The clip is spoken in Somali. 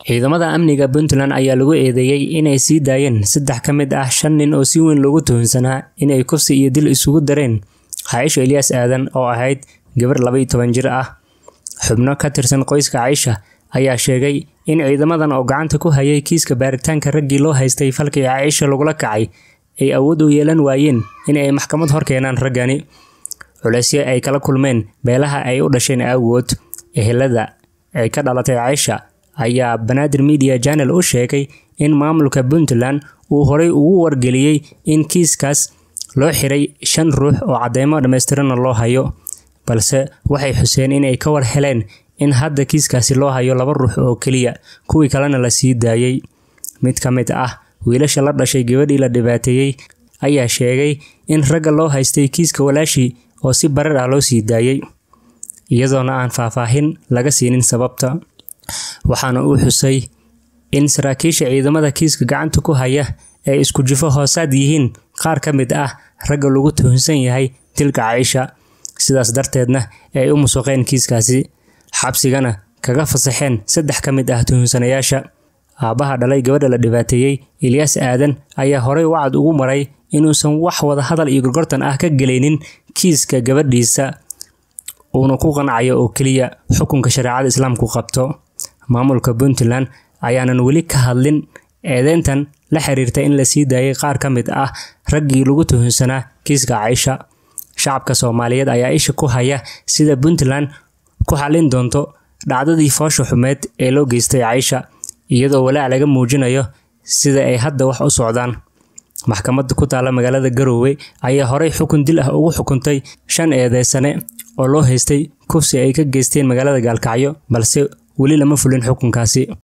ciidamada amniga puntland ayaa lagu eedeeyey inay sii daayeen saddex ka mid ah shan nin oo si weyn loogu tuhunsanaa inay kufsi iyo dil isugu dareen caaisha elyaas aadan oo ahayd gabar laba iyo toban jir ah xubno ka tirsan qoyska caaisha ayaa sheegay in ciidamadan oo gacanta ku hayay kiiska baaritaanka raggii loo haystay falkii caaisha lagula kacay ay awood u yeelan waayeen in ay maxkamad hor keenaan raggani culeysyo ay kala kulmeen beelaha ay u dhasheen aawood ehelada ay ka dhalatay caaisha ayaa banaadir media janel u sheegay in maamulka puntland uu horay ugu wargeliyey in kiiskaas loo xiray shan ruux oo cadeymo dhammaystiranna loo hayo balse waxay xuseen inay ka war heleen in hadda kiiskaasi loo hayo laba ruux oo keliya kuwii kalena la sii daayey mid ka mid ah wiilasha la dhashay gabadhii la dhibaateeyey ayaa sheegay in ragga loo haystay kiiska walaashii oo si barar ah loo sii daayey iyadoona aan faahfaahin laga siinin sababta waxaana uu xusay in saraakiisha ciidamada kiiska gacanta ku haya ay isku jufo hoosaad yihiin qaar ka mid ah ragga lagu tuhunsan yahay dilka caaisha sidaas darteedna ay u musuqeen kiiskaasi xabsigana kaga fasaxeen saddex ka mid ah tuhunsanayaasha aabbaha dhalay gabadha la dhibaateeyey ilyaas aadan ayaa horay wacad ugu maray inuusan wax wada hadal iyo gorgortan ah ka gelaynin kiiska gabadhiisa uuna ku qancayo oo keliya xukunka shareecada islaamku qabto maamulka puntland ayaanan weli ka hadlin eedeyntan la xiriirta in la sii daayay qaar ka mid ah raggii lagu tuhunsanaa kiiska caaisha shacabka soomaaliyeed ayaa isha ku haya sida puntland ku xallin doonto dhacdadii foosha xumeed ee loo geystay caaisha iyadoo walaac laga muujinayo sida ay hadda wax u socdaan maxkamadda ku taalla magaalada garoowe ayaa horey xukun dil ah ugu xukuntay shan eedeysane oo loo haystay kufsi ay ka geysteen magaalada gaalkacyo balse weli lama fulin xukunkaasi